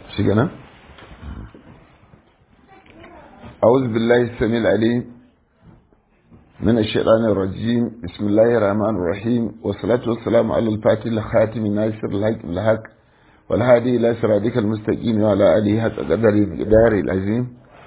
شكرا أعوذ بالله السميع العليم من الشيطان الرجيم بسم الله الرحمن الرحيم والصلاة والسلام على الفاتح الخاتم الناصر الحق الحق والهادي إلى صراطك المستقيم وعلى آله حق قدر الجدار العظيم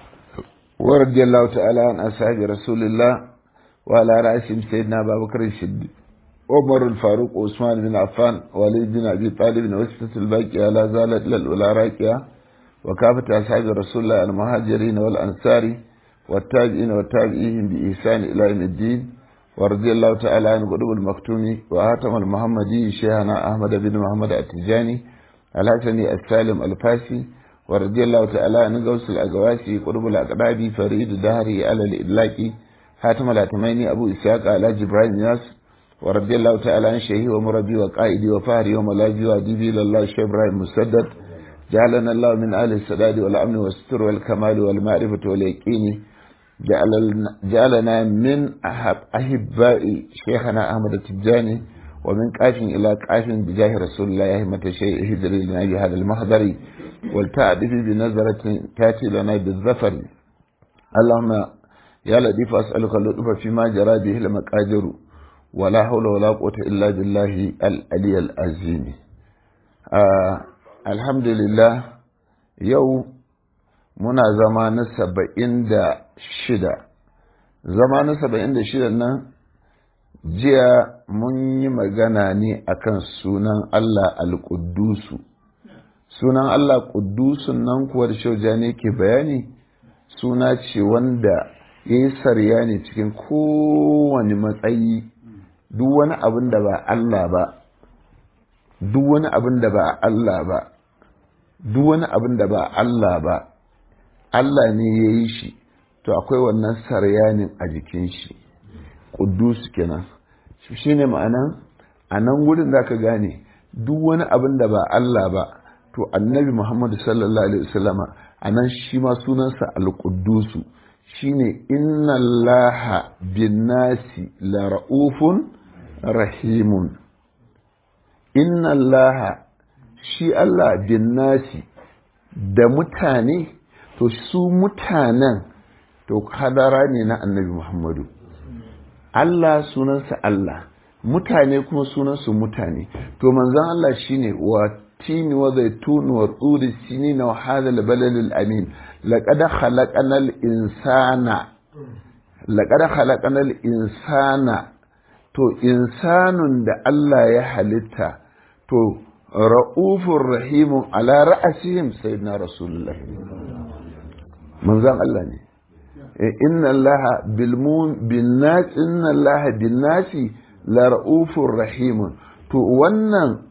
ورضي الله تعالى عن أصحاب رسول الله وعلى رأسهم سيدنا أبا بكر الصديق عمر الفاروق وعثمان بن عفان وليد بن أبي طالب وستة الباقية لا زالت للأولى راكية وكافة أصحاب رسول الله المهاجرين والأنصار والتابعين والتابعين بإحسان إلى يوم الدين ورضي الله تعالى عن قلوب المكتوم وهاتم المحمدي شيخنا أحمد بن محمد التجاني الحسني السالم الفاسي ورضي الله تعالى عن غوث الأقواسي قلوب الأقراب فريد دهري على الإدلاك حاتم الأتميني أبو إسحاق على جبرائيل ياس ورضي الله تعالى عن شيخي ومربي وقائدي وفهري وملاجي وأديبي لله شيخ إبراهيم مسدد جعلنا الله من أهل السداد والأمن والستر والكمال والمعرفة واليقين جعلنا من أحب أحباء شيخنا أحمد التجاني ومن قاف إلى قاف بجاه رسول الله يهمة شيء هجري لنا بهذا المحضر والتعدف بنظرة تأتي لنا بالظفر اللهم يا لطيف أسألك اللطف فيما جرى به المقادر ولا حول ولا قوة إلا بالله العلي العظيم آه الحمد لله يوم muna zama na saba'in da shida zama na saba'in da shida nan jiya mun yi magana ne akan sunan Allah al-Quddusu sunan Allah Quddusun nan kuwa da shauja ne ke bayani suna ce wanda ya yi sarya ne cikin kowane matsayi duk wani abin da ba Allah ba duk wani abin da ba Allah ba duk wani abin da ba Allah ba Allah ne ya yi shi to akwai wannan saryanin a jikin shi ƙudus kenan shi ne ma'anan a nan wurin za ka gane duk wani abin da ba Allah ba to annabi Muhammadu sallallahu alaihi wasallama a nan shi ma sunansa al-ƙudusu shi ne inna laha bin nasi la ra'ufun rahimun inna laha shi Allah bin nasi da mutane to su mutanen to hadara ne na annabi Muhammadu Allah sunansa Allah mutane kuma sunansu mutane to manzon Allah shine wa tini wa zaitun wa turi sinin wa hadha al-balal al-amin laqad khalaqana al-insana laqad khalaqana al-insana to insanun da Allah ya halitta to ra'ufur rahimun ala ra'asihim sayyidina rasulullah manzan Allah ne inna allaha bilmun bin nas inna allaha bin nasi la ra'ufur rahimun to wannan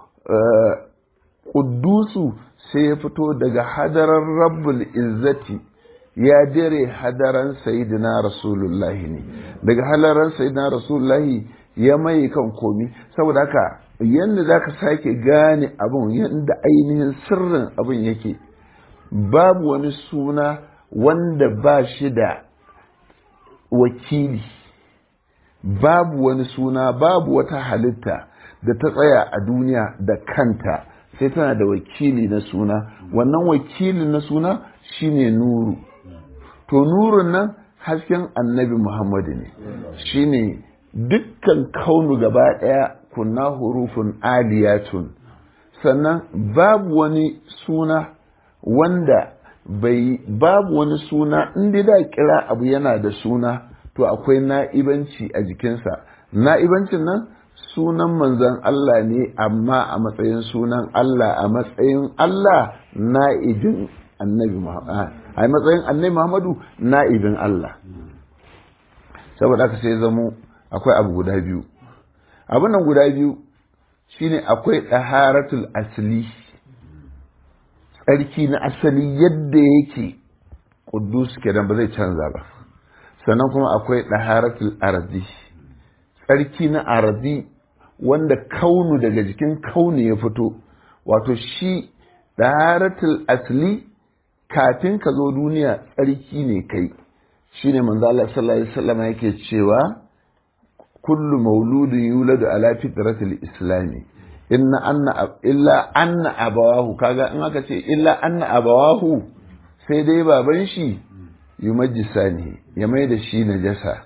ƙuddusu sai ya fito daga hadarar rabbul izzati ya dare hadaran sayyidina rasulullahi ne daga hadaran sayyidina rasulullahi ya mai kan komi saboda haka yadda za ka sake gane abin yadda ainihin sirrin abin yake babu wani suna wanda ba shi da wakili babu wani suna babu wata halitta da ta tsaya a duniya da kanta sai tana da wakili na suna wannan wakilin na suna shine nuru to nurun nan hasken annabi muhammadu ne shine dukkan kaunu gaba ɗaya kunna hurufun aliyatun sannan babu wani suna wanda bai babu wani suna inda da kira abu yana da suna to akwai na'ibanci a jikinsa na'ibancin nan sunan manzan Allah ne amma a matsayin sunan Allah a matsayin Allah na'ibin annabi Muhammad a matsayin annabi Muhammadu na'ibin Allah saboda haka sai zamo akwai abu guda biyu abin nan guda biyu shine akwai ɗaharatul asli tsarki na asali yadda yake ƙudus kenan ba zai canza ba sannan kuma akwai ɗaharatul arzi tsarki na arzi wanda kaunu daga jikin kaunu ya fito wato shi ɗaharatul asli kafin ka zo duniya tsarki ne kai shine manzo Allah sallallahu alaihi wasallam yake cewa kullu mauludin yuladu ala fitratil islami inna anna illa anna abawahu kaga in aka ce illa anna abawahu sai dai baban shi yumajjisa ne ya mai da shi najasa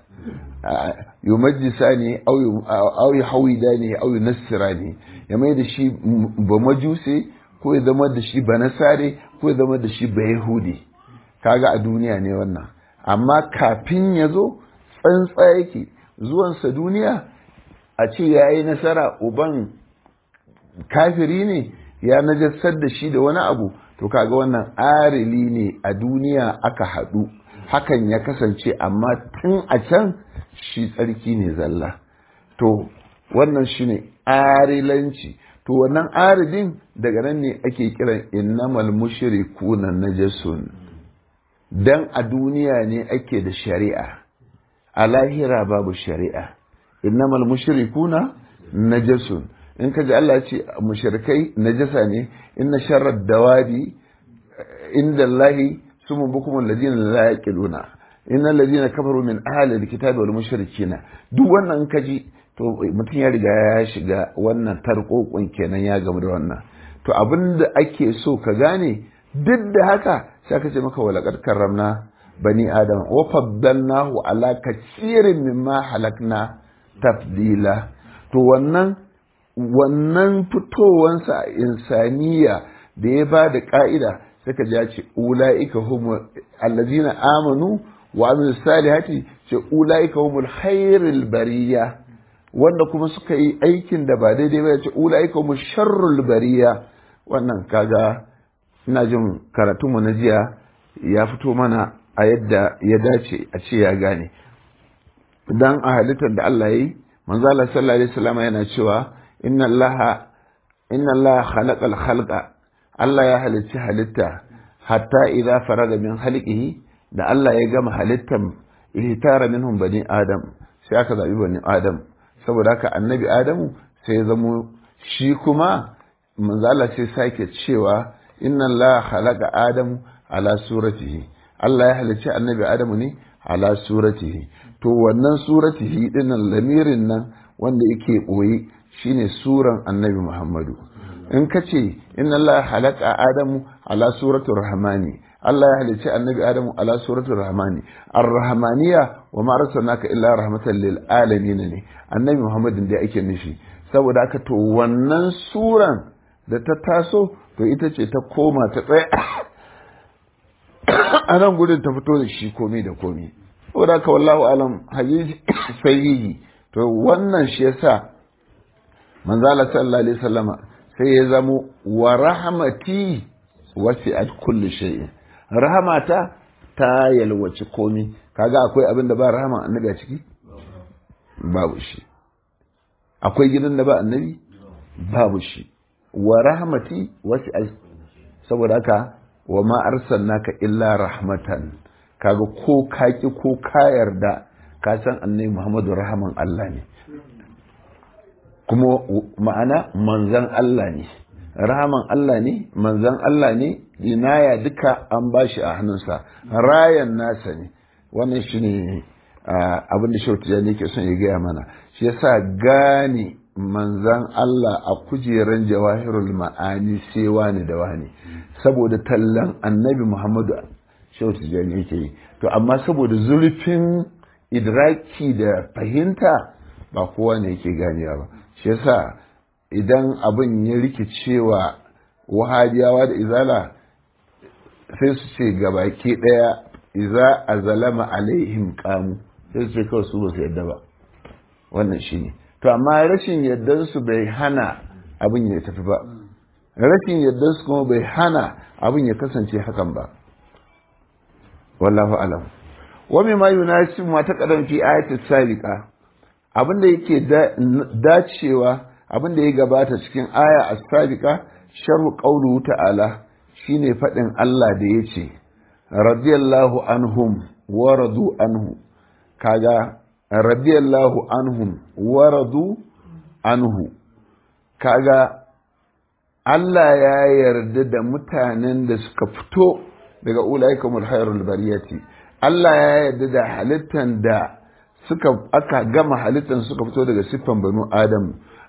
yumajjisa ne au ya hawida ne au ya nasira ne ya mai da shi ba majuse ko ya zama da shi ba nasare ko ya zama da shi ba yahudi kaga a duniya ne wannan amma kafin ya zo tsantsa yake zuwansa duniya a ce ya yi nasara uban kafiri ne ya najassar da shi da wani abu to kaga wannan arili ne a duniya aka haɗu hakan ya kasance amma tun a can shi tsarki ne zalla to wannan shi ne arilanci to wannan aridin daga nan ne ake kiran innamal mushrikuna najasun dan a duniya ne ake da shari'a a lahira babu shari'a innamal mushrikuna najasun in ka ji Allah ya ce mushrikai najasa ne inna sharrad dawadi inda Allahi sumu bukum alladhina la yaqiluna innal ladina kafaru min ahli alkitabi wal mushrikina duk wannan ka ji to mutum ya riga ya shiga wannan tarkokon kenan ya gamu da wannan to abinda ake so ka gane duk da haka sai ka ce maka walaqad karramna bani adam wa faddalnahu ala katsirin mimma halakna tafdila to wannan wannan fitowansa a insaniya da ya ba da ka'ida suka ja ce ula'ika humu allazina amanu wa amilu salihati ce ula'ika humul khairul bariya wanda kuma suka yi aikin da ba daidai ba ya ce ula'ika humul sharrul bariya wannan kaga ina jin karatunmu na jiya ya fito mana a yadda ya dace a ce ya gane dan a halittar da Allah yi manzo Allah sallallahu alaihi wasallam yana cewa inna Allah inna Allah khalaqal khalqa Allah ya halicci halitta hatta idza faraga min halqihi da Allah ya gama halittan ihtara minhum bani adam sai aka zabi bani adam saboda haka annabi adamu sai ya zamo shi kuma manzo Allah sai sake cewa inna Allah khalaqa adamu ala suratihi Allah ya halicci annabi adamu ne ala suratihi to wannan suratihi dinnan lamirin nan wanda yake boye shine suran annabi Muhammadu in ka ce inna Allah halaka Adamu ala suratul rahmani Allah ya halicci annabi Adamu ala suratul rahmani ar-rahmaniya wa ma arsalnaka illa rahmatan lil alamin ne annabi Muhammadin da ake nufi saboda haka to wannan suran da ta taso to ita ce ta koma ta tsaya a nan gudun ta fito da shi komi da komi saboda haka wallahu alam hadisi sahihi to wannan shi yasa manzala sallallahu alaihi wasallama sai ya zamo wa rahmati wasi'at kulli shay'in rahmata ta yalwaci komi kaga akwai abin da ba rahama annabi a ciki babu shi akwai gidan da ba annabi babu shi wa rahmati wasi'at saboda haka wa ma arsalnaka illa rahmatan kaga ko kaki ko ka yarda ka san annabi Muhammadu rahaman Allah ne kuma ma'ana manzan Allah ne rahaman Allah ne manzan Allah ne inaya duka an bashi a hannunsa rayan nasa ne wannan shi ne abin da shautu ne ke son ya gaya mana shi yasa gane manzan Allah a kujeran jawahirul ma'ani sai wani da wani saboda tallan annabi Muhammadu shautu ne yake yi to amma saboda zurfin idraki da fahimta ba kowa ne yake ganewa ba shi yasa idan abin ya rikicewa wahabiyawa da izala sai su ce gabaki daya iza a zalama alaihim kamu sai su ce kawai su ba su yadda ba wannan shi ne to amma rashin su bai hana abin ya tafi ba rashin su kuma bai hana abin ya kasance hakan ba wallahu alam wa mimma yunasib ma taqaddam fi ayati sabiqa abinda yake dacewa abinda ya gabata cikin aya as-sabiqa sharhu qawluhu ta'ala shine fadin Allah da yace radiyallahu anhum wa radu anhu kaga radiyallahu anhum wa radu anhu kaga Allah ya yarda da mutanen da suka fito daga ulaikumul khairul bariyati Allah ya yarda da halittan da suka aka gama halittan suka fito daga siffan banu Adam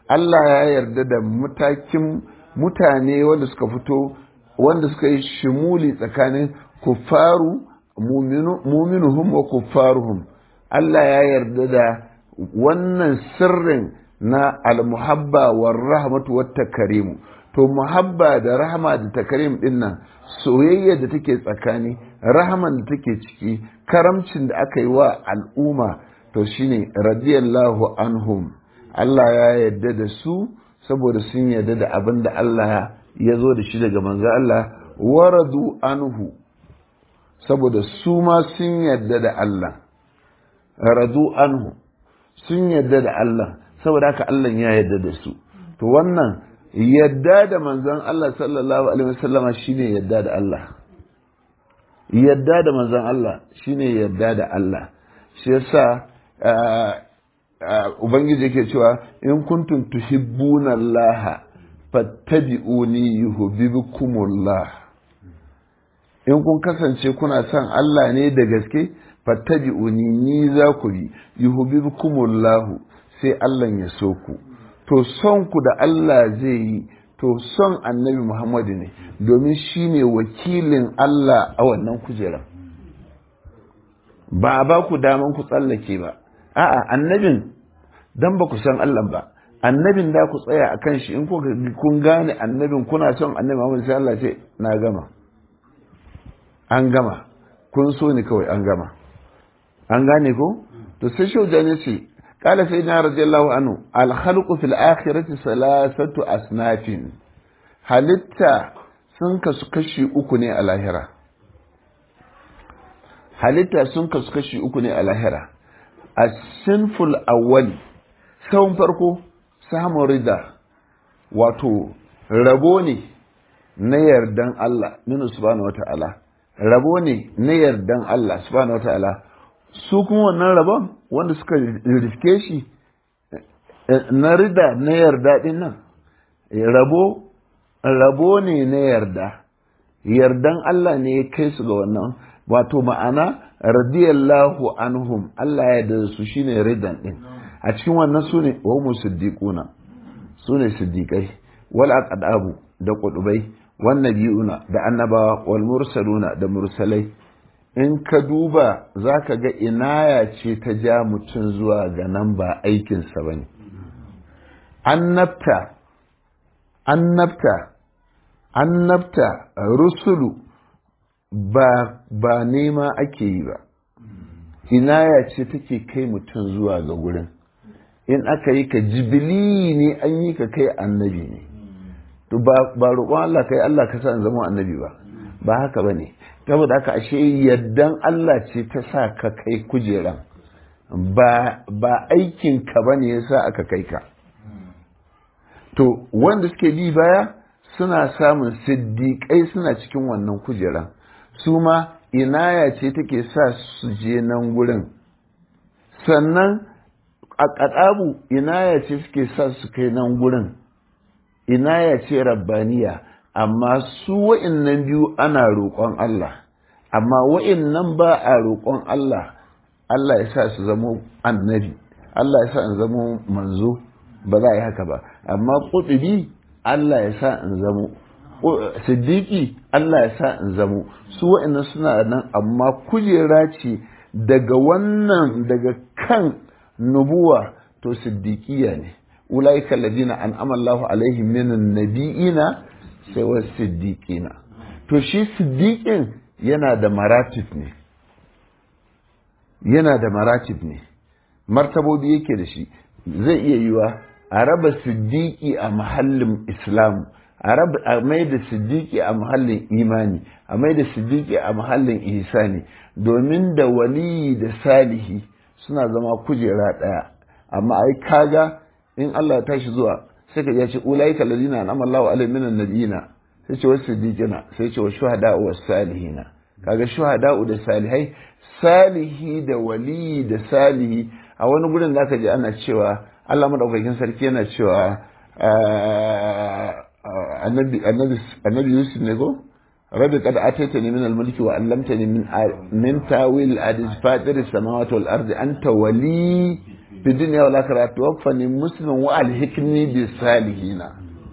Allah ya yarda da matakin mutane wanda suka fito wanda suka yi shimuli tsakanin kuffaru muminuhum wa kuffaruhum Allah ya yarda da wannan sirrin na almuhabba wa rahmatu wa takarimu to muhabba da rahama da takarim din nan soyayya da take tsakani rahaman da take ciki karamcin da aka yi wa al'umma to shine radiyallahu anhum Allah ya yarda da su saboda sun yarda da abin da Allah ya zo da shi daga manzo Allah waradu anhu saboda su ma sun yarda da Allah radu anhu sun yarda da Allah saboda haka Allah ya yarda da su to wannan yadda da manzon Allah sallallahu alaihi wasallama shine yadda da Allah yadda da manzon Allah shine yadda da Allah shi yasa ubangiji yake cewa in kuntum tuhibbuna Allah fattabi'uni yuhibbukumullah in kun kasance kuna son Allah ne da gaske fattabi'uni ni za ku bi yuhibbukumullah sai Allah ya so ku to son ku da Allah zai yi to son annabi Muhammadu ne domin shi ne wakilin Allah a wannan kujerar ba a ba ku daman ku tsallake ba a'a annabin dan ba ku san Allah ba annabin da ku tsaya a kan shi in kun gane annabin kuna son annabi Muhammadu sai Allah ce na gama an gama kun so ni kawai an gama an gane ko to sai shaujani ce قال سيدنا رضي الله عنه الخلق في الآخرة ثلاثة أصناف halitta sun kasu kashi uku ne a lahira halitta sun kasu kashi uku ne a lahira a sinful awwali sahun farko samun rida wato rabo ne na yardan Allah minu subhanahu wa ta'ala rabo ne na yardan Allah subhanahu wa ta'ala su kuma wannan rabon wanda suka riske shi na rida na yarda din nan rabo rabo ne na yarda yardan Allah ne ya kai su ga wannan wato ma'ana radiyallahu anhum Allah ya yarda su shine ridan din a cikin wannan su ne wa mu siddiquna su ne siddiqai wal aqdabu da qudubai wan nabiyuna da annabawa wal mursaluna da mursalai in ka duba za ka ga inaya ce ta ja mutum zuwa ga nan ba aikinsa ba ne annabta annabta annabta rusulu ba ba nema ake yi ba inaya ce take kai mutum zuwa ga gurin in aka yi ka jibili ne an yi ka kai annabi ne to ba roƙon Allah kai Allah ka sa in zama annabi ba ba haka ba ne saboda haka ashe yaddan Allah ce ta sa ka kai kujeran ba ba aikin ka bane yasa aka kai ka to wanda suke bi baya suna samun siddiƙai suna cikin wannan kujeran su ma inaya ce take sa su je nan gurin sannan a ƙaɗabu inaya ce suke sa su kai nan gurin inaya ce rabbaniya amma su wa'innan biyu ana roƙon Allah amma wa'innan ba a roƙon Allah Allah ya sa su zamo annabi Allah ya sa in zamo manzo ba za a yi haka ba amma ƙutubi Allah ya sa in zamo siddiƙi Allah ya sa in zamo su wa'innan suna nan amma kujera ce daga wannan daga kan nubuwa to siddiƙiya ne ulaika alladhina an'ama Allahu alaihim minan nabiyina sai wa siddiqina to shi siddiqin yana da maratib ne yana da maratib ne martabobi yake da shi zai iya yiwa a raba siddiqi a mahallin islam a raba a mai da siddiqi a mahallin imani a mai da siddiqi a mahallin ihsani domin da waliyi da salihi suna zama kujera daya amma ai kaga in Allah ya tashi zuwa sai ka ce ulaika alladhina an'ama Allahu alaihim minan nabiyina sai ce wasu siddiqina sai ce wa shuhada wa salihina kaga shuhada da salihai salihi da wali da salihi a wani gurin zaka ji ana cewa Allah madaukakin sarki yana cewa annabi annabi annabi Yusuf ne ko rabbi qad ataitani min al-mulki wa 'allamtani min min tawil al-hadith fatir as-samawati wal ardi anta wali fi dunya wal akhirah tawaffani musliman wa alhikni bis salihina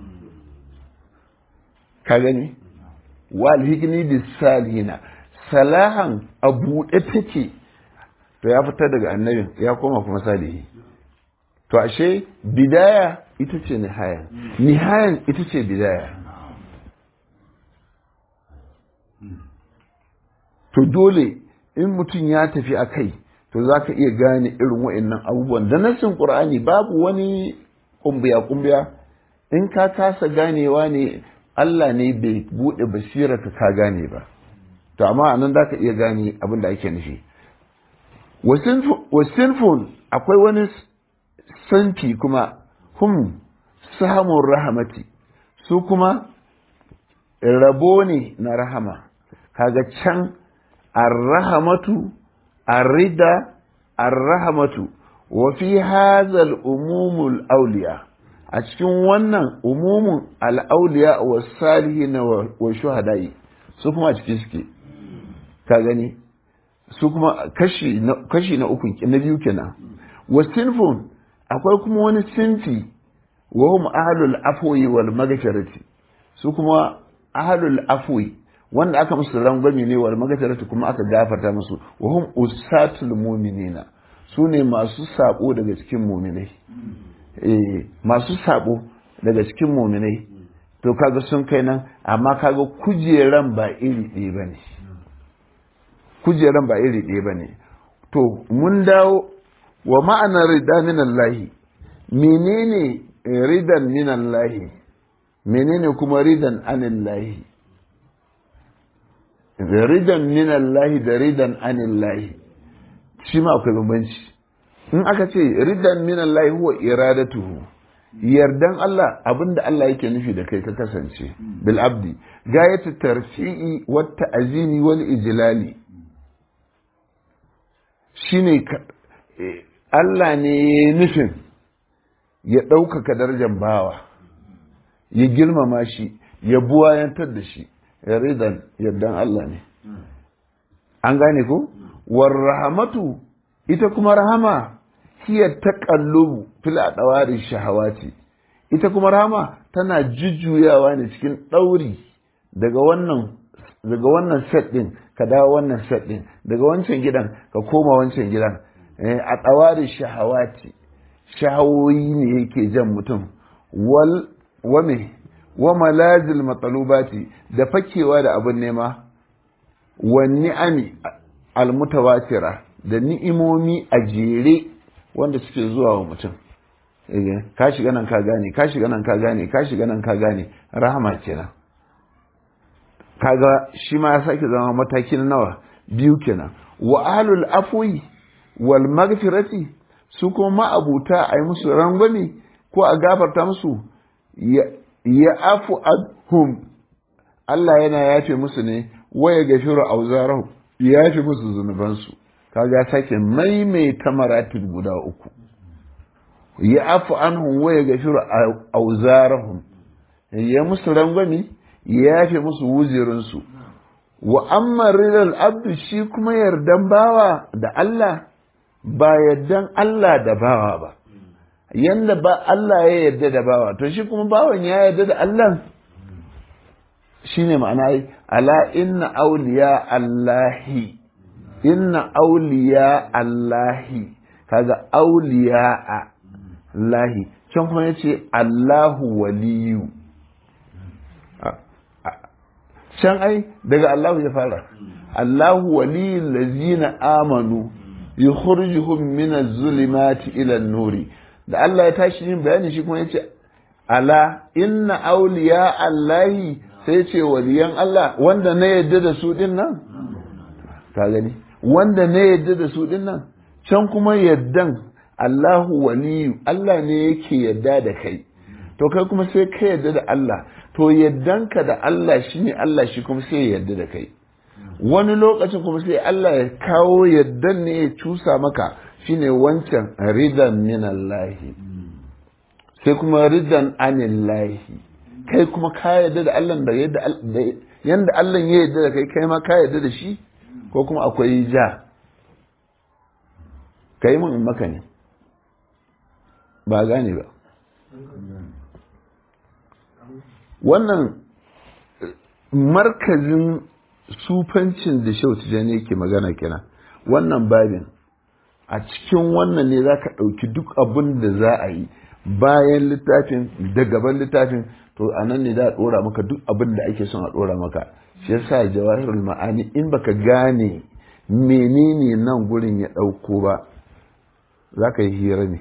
ka gani wa alhikni bis salihina salahan a buɗe take to ya fitar daga annabin ya koma kuma salihi to ashe bidaya ita ce nihaya nihayan ita ce bidaya to dole in mutum ya tafi a kai to za ka iya gane irin wa'annan abubuwan da nassin ƙur'ani babu wani ƙumbiya-ƙumbiya in ka kasa ganewa ne Allah ne bai buɗe basira ka gane ba to amma anan za ka iya gane abin da ake nufi wasinfun akwai wani sanfi kuma hum samun rahamati su kuma rabo ne na rahama kaga can arrahamatu arrida arrahamatu wa fi hazal umumul auliya a cikin wannan umumun al'auliya wa salihin wa shuhada'i su kuma a ciki suke ka gani su kuma kashi na kashi na uku na biyu kenan wa sinfun akwai kuma wani sinfi wa hum ahlul afwi wal maghfirati su kuma ahlul afwi wanda aka musu rangwame ne wal maghfirati kuma aka gafarta musu wa hum usatul mu'minina su ne masu sabo daga cikin mu'minai eh masu sabo daga cikin mu'minai to kaga sun kai nan amma kaga kujeran ba iri ɗaya bane kujeran ba iri ɗaya bane to mun dawo wa ma'anar rida min Allah menene ridan min Allah menene kuma ridan anillahi ridan min Allah da ridan anillahi shi ma akwai bambanci in aka ce ridan min Allah huwa iradatuhu yardan Allah abinda Allah yake nufi da kai ka kasance bil abdi gayatu tarfi'i wat ta'zimi wal ijlali shine Allah ne ya nufin ya ɗaukaka darajar bawa ya girmama shi ya buwayantar da shi ya ridan yardan Allah ne an gane ko war rahamatu ita kuma rahama hiya taqallubu fil adawari shahawati ita kuma rahama tana jujjuyawa ne cikin ɗauri daga wannan daga wannan set din ka dawo wannan set din daga wancan gidan ka koma wancan gidan a tsawari shahawati shahawoyi ne yake jan mutum wal wame wa malazil matsalubati da fakewa da abin nema wa ni'ami almutawatira da ni'imomi a jere wanda suke zuwa wa mutum ka shiga nan ka gane ka shiga nan ka gane ka shiga nan ka gane rahama kenan kaga shi ma ya sake zama mataki na nawa biyu kenan wa ahlul afwi wal magfirati su kuma ma'abuta a yi musu rangwame ko a gafarta musu ya afu adhum Allah yana yafe musu ne waya gafiru auzarahu ya yafe musu zunubansu kaga sake maimaita maratib guda uku ya afu anhum waya gafiru auzarahum ya musu rangwame ya yafe musu wuzirinsu wa amma ridal abdu shi kuma yardan bawa da Allah ba yardan Allah da bawa ba yanda ba Allah ya yarda da bawa to shi kuma bawan ya yarda da Allah shine ma'ana ai ala inna awliya Allahi inna awliya Allahi kaga awliya Allahi can kuma yace Allahu waliyu can ai daga Allahu ya fara Allahu waliyul lazina amanu yukhrijuhum min az-zulumati ila an-nuri da Allah ya tashi yin bayani shi kuma yace ala inna awliya Allahi sai ce waliyan Allah wanda na yadda da su din nan ka gani wanda na yadda da su din nan can kuma yaddan Allahu waliyu Allah ne yake yadda da kai to kai kuma sai ka yadda da Allah to yaddanka da Allah shine Allah shi kuma sai ya yadda da kai wani lokacin kuma sai Allah ya kawo yaddan ne ya cusa maka shine wancan ridan minallahi sai kuma ridan anillahi kai kuma ka yadda da Allah da yadda yanda Allah ya yarda da kai kai ma ka yarda da shi ko kuma akwai ja kai mun maka ne ba gane ba wannan markazin sufancin da shau tijani yake magana kenan wannan babin a cikin wannan ne za ka ɗauki duk abin da za a yi bayan littafin da gaban littafin to a nan ne za a ɗora maka duk abin da ake son a ɗora maka shi yasa jawahirul ma'ani in baka gane menene nan gurin ya ɗauko ba za ka yi hira ne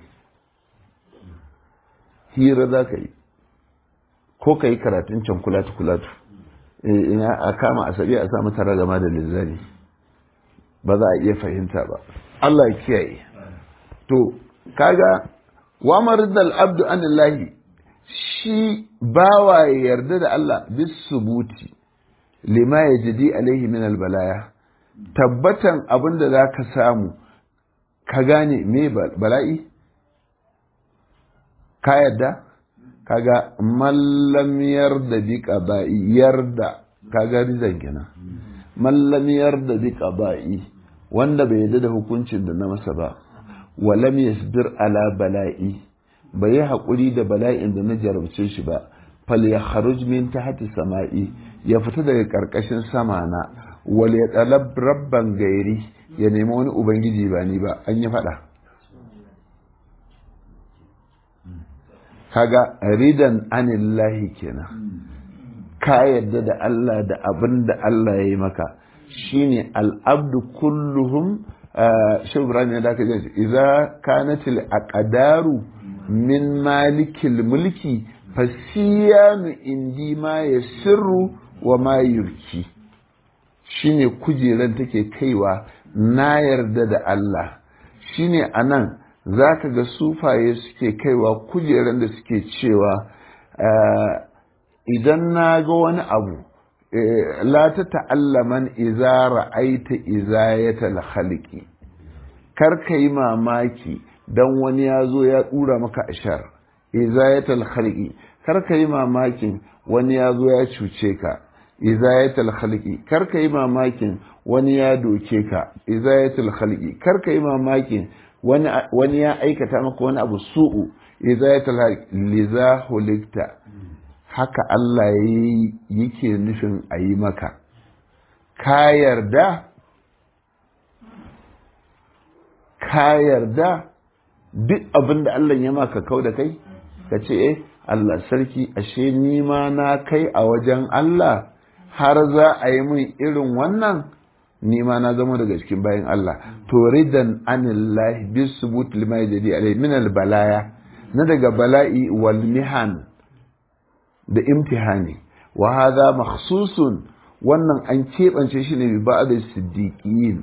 hira za ka yi ko ka yi karatun can kulatu kulatu ina a kama asabi a samu tara gama da linzami ba za a iya fahimta ba Allah ya kiyaye to kaga wa maridal abdu anillahi shi bawa ya yarda da Allah bis subuti lima yajidi alaihi min albalaya tabbatan abin da za ka samu ka gane me bala'i ka yarda kaga mallam yarda bi qaba'i yarda kaga rizan kenan mallam yarda bi qaba'i wanda bai yarda da hukuncin da na masa ba walam yasbir ala bala'i bai yi haƙuri da bala'in da na jarabce shi ba fal ya kharuj min tahti sama'i ya fita daga karkashin sama na wal ya talab rabban gairi ya nemi wani ubangiji ba ni ba an yi faɗa kaga ridan anillahi kenan ka yadda da Allah da abin da Allah ya yi maka shine al'abdu kulluhum shi Ibrahim ya dace ce idza kanatil aqdaru min malikil mulki fasiyanu indi ma yasirru wa ma yurki shine kujeran take kaiwa na yarda da Allah shine anan za ka ga sufaye suke kaiwa kujeran da suke cewa idan na ga wani abu la ta ta'allaman iza ra'aita izayatal khalqi kar ka yi mamaki dan wani ya zo ya dura maka ashar izayatal khalqi kar ka yi mamakin wani ya zo ya cuce ka izayatal khalqi kar ka yi mamakin wani ya doke ka izayatul khalqi kar ka yi mamakin wani ya aikata maka wani abu su'u idza ya tala liza hulikta haka Allah yake nufin a yi maka ka yarda ka yarda duk abin da Allah ya maka kau da kai ka ce eh Allah sarki ashe ni ma na kai a wajen Allah har za a yi min irin wannan ni ma na zama daga cikin bayan Allah to ridan anillahi bis subut lima yajdi alai min al balaya na daga bala'i wal mihan da imtihani wa hadha makhsusun wannan an keɓance shi ne bi ba'd siddiqin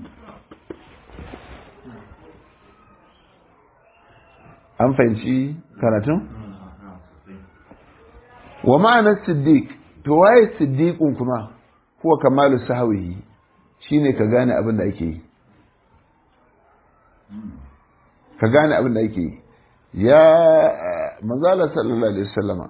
an fahimci karatun wa ma'anar siddiq to waye siddiqun kuma huwa kamalu sahwihi shine ka gane abin da ake yi ka gane abin da ake yi ya manzala sallallahu alaihi wasallama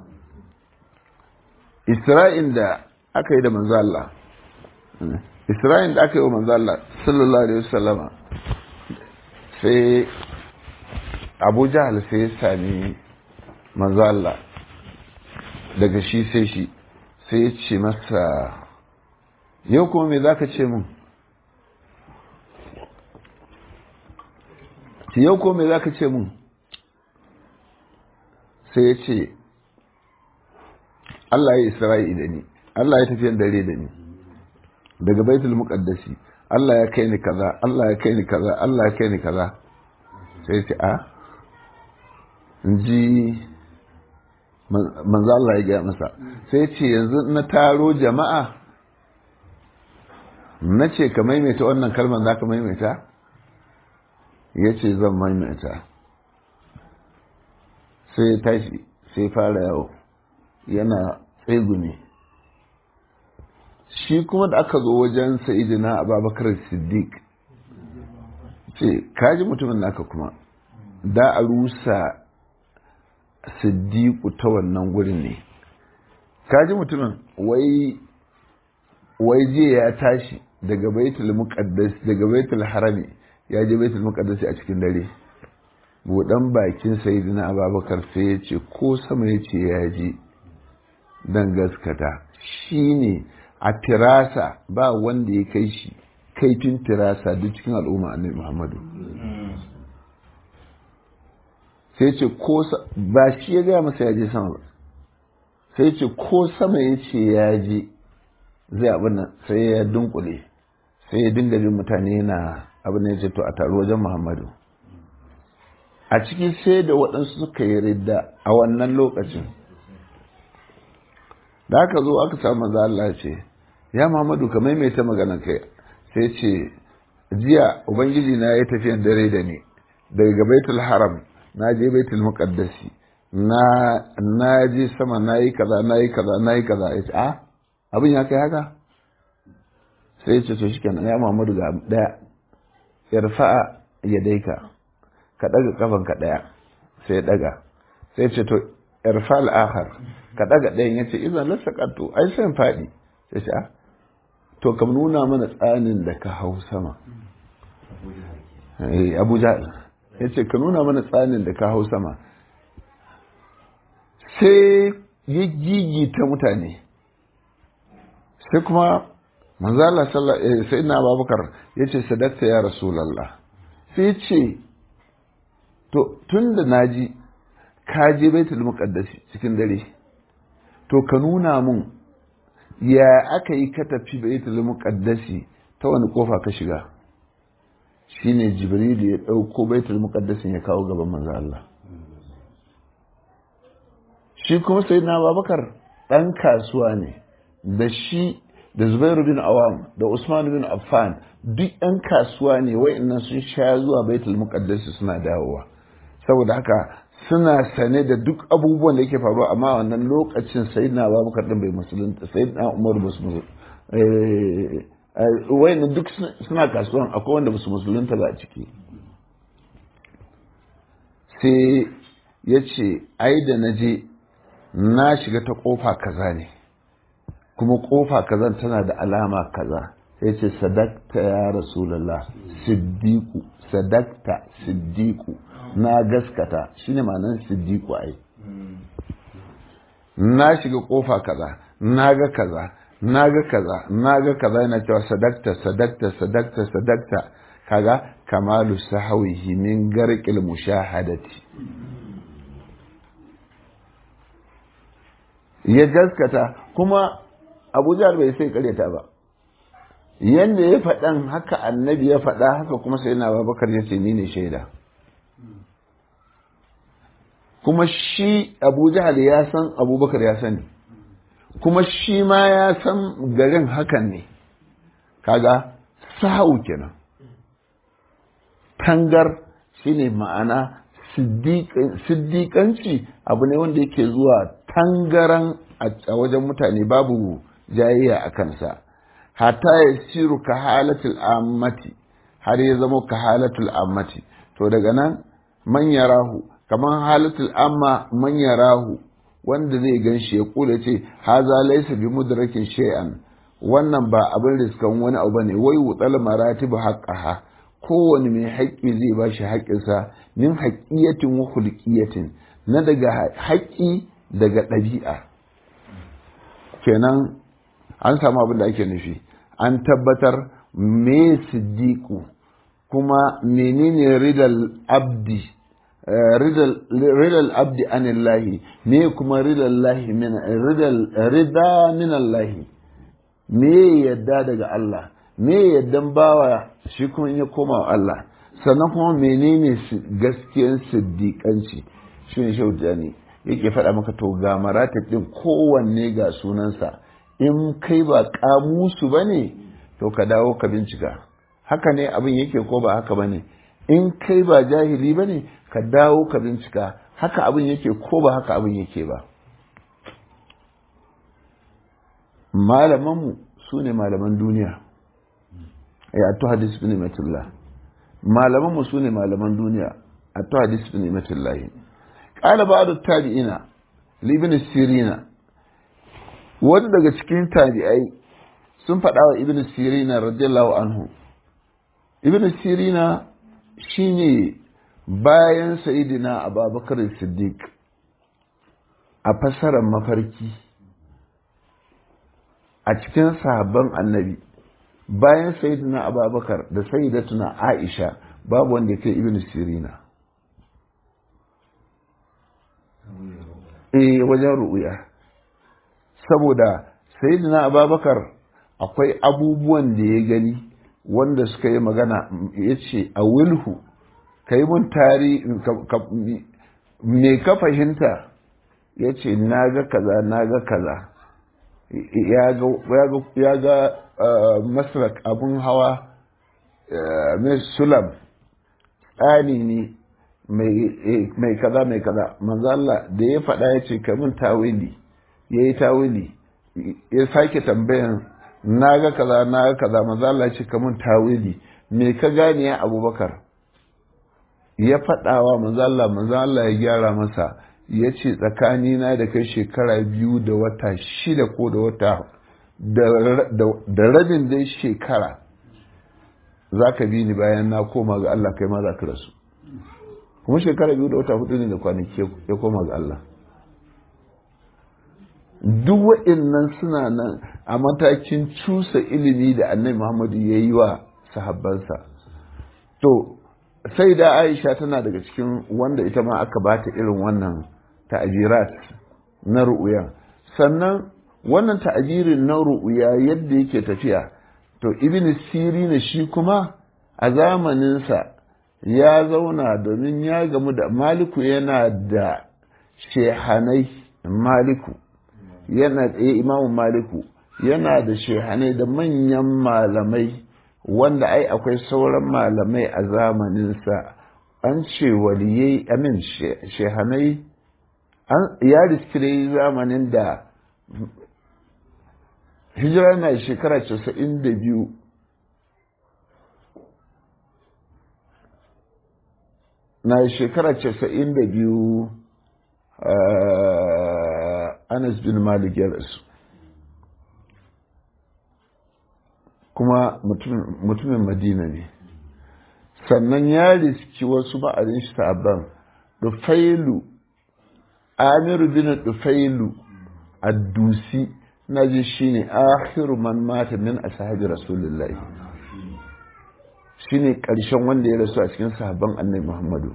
isra'in da aka yi da manzala isra'in da aka yi wa manzala sallallahu alaihi wasallama sai abu jahal sai ya sami manzala daga shi sai shi sai ya ce masa yau kuma me za ka ce mun yau kuma me za ka ce mun sai ya ce Allah ya isra'i da ni Allah ya tafiyan dare da ni daga baitul muqaddasi Allah ya kai ni kaza Allah ya kai ni kaza Allah ya kai ni kaza sai ce a ji manzo Allah ya gaya masa sai ce yanzu na taro jama'a na ce ka maimaita wannan kalmar za ka maimaita ya ce zan maimaita sai ya tashi sai fara yawo yana tsegumi shi kuma da aka zo wajen sa'idina ababakar siddiq ce kaji mutumin naka kuma da a rusa siddiqu ta wannan gurin ne kaji mutumin wai wai jiya ya tashi daga baitul muqaddas daga baitul harami ya je baitul muqaddas a cikin dare budan bakin sayyidina abubakar sai ya ce ko sama ya ce ya je dan gaskata shine a tirasa ba wanda ya kai shi kaifin tirasa duk cikin al'umma annabi muhammadu sai ce ko ba shi ya gaya masa ya je sama ba sai ce ko sama ya ce ya je zai abin nan sai ya dunkule sai ya dinga bin mutane na abin da ya ce to a taru wajen muhammadu a ciki sai da waɗansu suka yi ridda a wannan lokacin da aka zo aka samu maza Allah ce ya muhammadu ka maimaita magana kai sai ce jiya ubangiji na ya tafiyan dare da ni daga baitul haram na je baitul muqaddasi na na je sama na yi kaza na yi kaza na yi kaza ya ce a abin ya kai haka sai ce to shikenan ya Muhammadu ga daya yarfa'a yadaika ka daga kafan ka daya sai daga sai ce to irfa al-akhar ka daga dayan yace idan la saqatu ai sai fadi sai ce a to kam nuna mana tsanin da ka hau sama eh Abu Jahl yace ka nuna mana tsanin da ka hau sama sai ya gigita mutane sai kuma manzala sai na babakar ya ce sadakta ya rasulallah sai ce to tun da naji ka je baitul muqaddasi cikin dare to ka nuna mun ya aka yi ka tafi baitul muqaddasi ta wani kofa ka shiga shine jibril ya dauko baitul muqaddasin ya kawo gaban manzo Allah shi kuma sai na babakar ɗan kasuwa ne da shi da zubairu bin awam da usman bin affan duk ɗan kasuwa ne wa'annan sun sha zuwa baitul muqaddas suna dawowa saboda haka suna sane da duk abubuwan da yake faruwa amma wannan lokacin sayyidina babakar din bai musulunta sayyidina umar ba su wayannan duk suna kasuwan akwai wanda ba su musulunta ba a ciki sai ya ce ai da na je na shiga ta kofa kaza ne kuma kofa kazan tana da alama kaza sai ce sadakta ya rasulallah siddiku sadakta siddiku na gaskata shine ma'anar siddiku ai na shiga kofa kaza na ga kaza na ga kaza na ga kaza yana cewa sadakta sadakta sadakta sadakta kaga kamalu sahawihi min garqil mushahadati ya gaskata kuma abu jihar bai sai karyata ba yadda ya faɗan haka annabi ya faɗa haka kuma sai na babakar ya ce ni ne shaida kuma shi abu jihar ya san abubakar ya sani kuma shi ma ya san garin hakan ne kaga sa'u kenan tangar shine ma'ana siddiƙanci abu ne wanda yake zuwa tangaran a wajen mutane babu jayayya a kansa hata ya siru ka halatul ammati har ya zama ka halatul ammati to daga nan man yarahu kamar halatul amma man yarahu wanda zai gan shi ya kula ce haza laysa bi mudrakin shay'an wannan ba abin riskan wani abu bane wai wutsal maratibu haqqaha kowane mai haƙƙi zai ba shi haƙƙinsa min haƙƙiyatin wa hulƙiyatin na daga haƙƙi daga ɗabi'a kenan an samu abin da ake nufi an tabbatar me siddiqu kuma menene ridal abdi ridal abdi anillahi me kuma ridal lahi min ridal rida min allahi me yadda daga Allah me yaddan bawa shi kuma ya koma wa Allah sannan kuma menene gaskiyan siddiƙanci shi ne shaudani yake faɗa maka to ga maratab ɗin kowanne ga sunansa in kai ba kamusu ba ne to ka dawo ka bincika haka ne abin yake ko ba haka ba ne in kai ba jahili ba ne ka dawo ka bincika haka abin yake ko ba haka abin yake ba malamanmu su ne malaman duniya ya to hadis bin imatullah malamanmu su ne malaman duniya a to hadis bin imatullah qala ba'd tabi'ina libin sirina wanda daga cikin tabi'ai sun faɗa wa ibn sirina radiyallahu anhu ibn sirina shine bayan sayidina abubakar siddiq a fassarar mafarki a cikin sahabban annabi bayan sayidina abubakar da sayidatuna aisha babu wanda ya kai ibn sirina eh wajen ru'uya saboda sayyidina ababakar akwai abubuwan da ya gani wanda suka yi magana ya ce a wilhu ka yi mun tari me ka fahimta ya ce na ga kaza na ga kaza ya ga masrak abun hawa mai sulam tsani ne mai kaza mai kaza manzo Allah da ya faɗa ya ce kamun tawili ya yi tawili ya sake tambayan na ga kaza na ga kaza manzo Allah ya ce kamun tawili me ka gane ya abubakar ya faɗawa manzo Allah manzo Allah ya gyara masa ya ce tsakanina da kai shekara biyu da wata shida ko da wata da rabin dai shekara za ka bi ni bayan na koma ga Allah kai ma za ka rasu kuma shekara biyu da wata hudu ne da kwanaki ya koma ga Allah duk wa'innan suna nan a matakin cusa ilimi da annabi Muhammadu ya yi wa sahabbansa to sai da Aisha tana daga cikin wanda ita ma aka bata irin wannan ta'ajirat na ru'uya sannan wannan ta'ajirin na ru'uya yadda yake tafiya to ibn sirina shi kuma a zamaninsa ya zauna domin ya gamu da maliku yana da shehanai maliku yana tsaye imamu maliku yana da shehanai da manyan malamai wanda ai akwai sauran malamai a zamaninsa an ce waliyai amin shehanai ya riskire zamanin da hijira na shekara casa'in da biyu na shekara casa'in da biyu anas bin malik ya rasu kuma mutumin madina ne sannan ya riski wasu ba'arin sabon dufailu amiru bin dufailu addusi na ji shi ne akhiru man mata min ashabi rasulullahi shi ne ƙarshen wanda ya rasu a cikin sahabban annabi muhammadu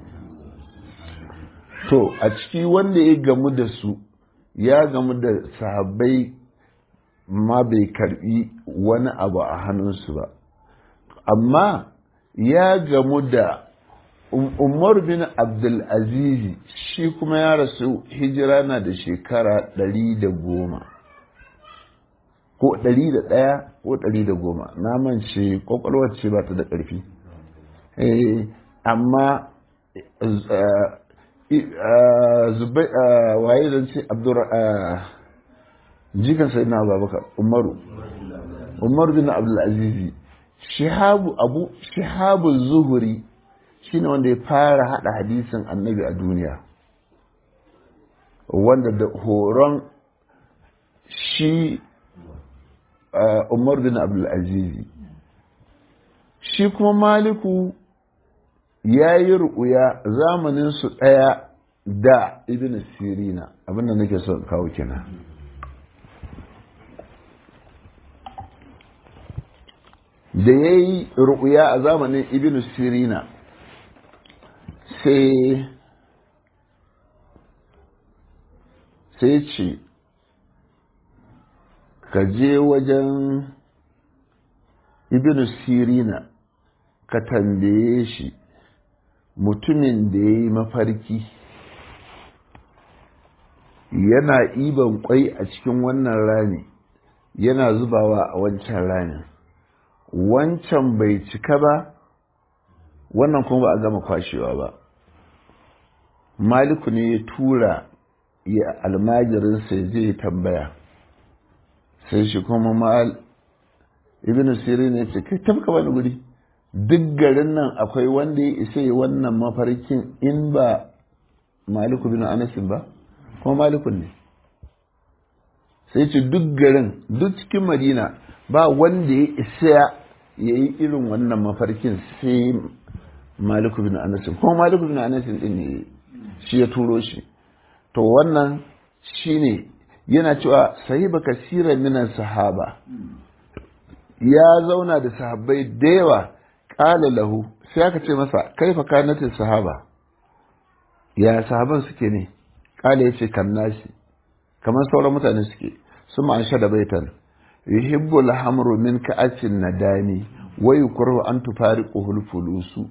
to a ciki wanda ya gamu da su ya gamu da sahabbai ma bai karbi wani abu a hannunsu ba amma ya gamu da umar bin abdulaziz shi kuma ya rasu hijira na da shekara ɗari da goma ko ɗari da ɗaya ko ɗari da goma na mance ƙwaƙwalwar ce ba ta da ƙarfi amma waye zan ce jikan sai na babakar umaru umaru bin abdulazizi shihabu abu shihabu zuhuri shine wanda ya fara hada hadisin annabi a duniya wanda da horon shi umar bin abdulazizi shi kuma maliku ya yi ru'uya zamanin su ɗaya da ibn sirina abinda nake son kawo kenan da ya yi ru'uya a zamanin ibn sirina sai sai ce ka je wajen ibn sirina ka tambaye shi mutumin da ya yi mafarki yana iban kwai a cikin wannan rami yana zubawa a wancan ramin wancan bai cika ba wannan kuma ba a gama kwashewa ba maliku ne ya tura ya almajirinsa ya je tambaya sai shi kuma mal ibn sirin ya ce kai tafka wani guri duk garin nan akwai wanda ya isa yi wannan mafarkin in ba maliku bin anasin ba kuma malikun ne sai ce duk garin duk cikin madina ba wanda ya isa ya yi irin wannan mafarkin sai maliku bin anasin kuma maliku bin anasin din ne shi ya turo shi to wannan shine yana cewa sahiba kasiran minan sahaba ya zauna da sahabbai da yawa ƙala lahu sai aka ce masa kaifa kanatin sahaba ya sahaban suke ne ƙala ya ce kan nashi kamar sauran mutane suke su an sha da baitan yuhibbu alhamru min ka'atin nadani wa yukrahu an tufariquhu fulusu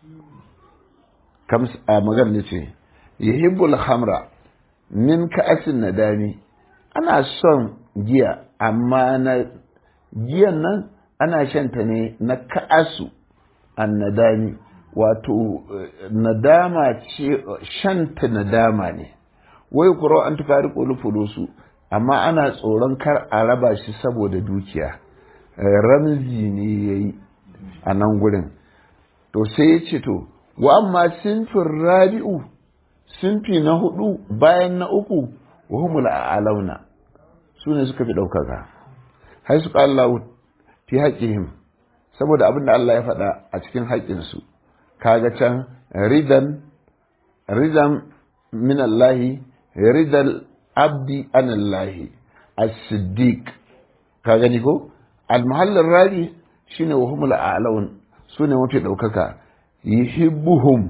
kam a magana ne ce yuhibbu alhamra min ka'atin nadani ana son giya amma na giyan nan ana shanta ne na ka'asu annadami wato nadama ce shanta nadama ne wai kuro an tufari fulusu amma ana tsoron kar a raba shi saboda dukiya ramzi ne ya yi a nan gurin to sai ya ce to wa amma sinfin rabi'u sinfi na hudu bayan na uku wa humul a'launa su ne suka fi ɗaukaka hai su Allah fi haƙihim saboda abin da Allah ya faɗa a cikin haƙinsu kaga can ridan ridan min Allah ridal abdi an Allah as-siddiq ka gani ko al-mahallin rabi shine wa humul a'laun su ne mafi ɗaukaka yuhibbuhum